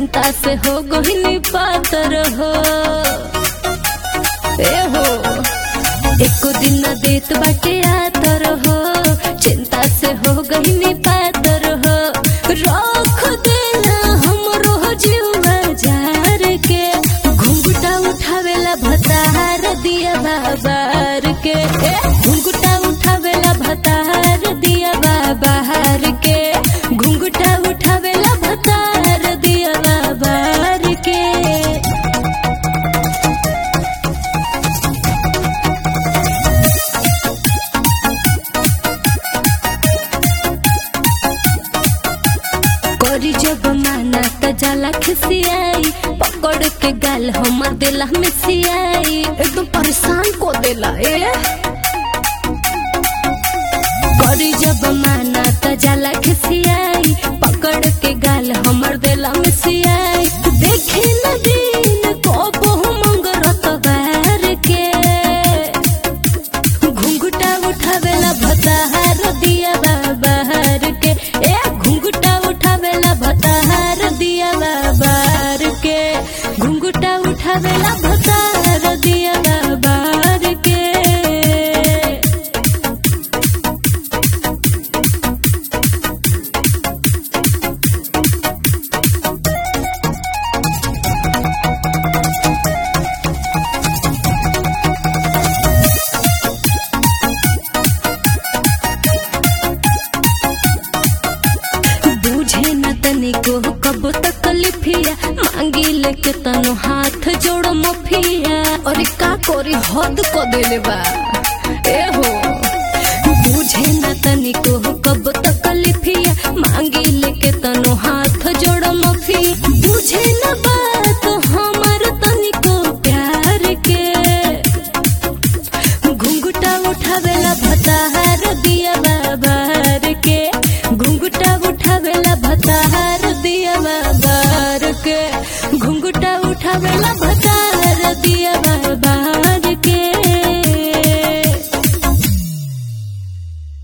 चिंता से हो गहिनी पातर हो ए हो एको दिन न देत बाटे आतर हो चिंता से हो गहिनी पातर हो रख देना हमरो जीवा जार के घुंघटा उठावेला भतार दिया बाबार के ए, घुंघटा उठावेला भतार दिया बाबार के घुंघटा उठावेला भतार दिया बाबार के करी जब माना त जाला खिसियाई पकड़ के गाल हमर दिला में सियाई एकदम परेशान को देला ए करी जब माना त जाला खिसियाई पकड़ के गाल हमर दिला में सियाई देखे न दिन को बहु मंगरत बार के घुंघटा उठावेला भताहार दिया बाबार के ए घुंघटा उठावेला भताहार दिया बाबार के घुंघटा उठावेला भताहार दिया बाबार के बूझे न तनिको कब तकलीफिया मांगी लेके तनो हाथ जोड़ मफिया अरे का कोरी हद को देले बा ए हो बूझे न तनिको कब तकलीफिया मांगी लेके तनो हाथ जोड़ मफिया बूझे न बात हमर तनिको प्यार के घुंघटा उठावेला भताहार दिया बाबार के घुंघटा उठावेला भताहार दिया बाबार के घुंघटा उठावेला भताहार दिया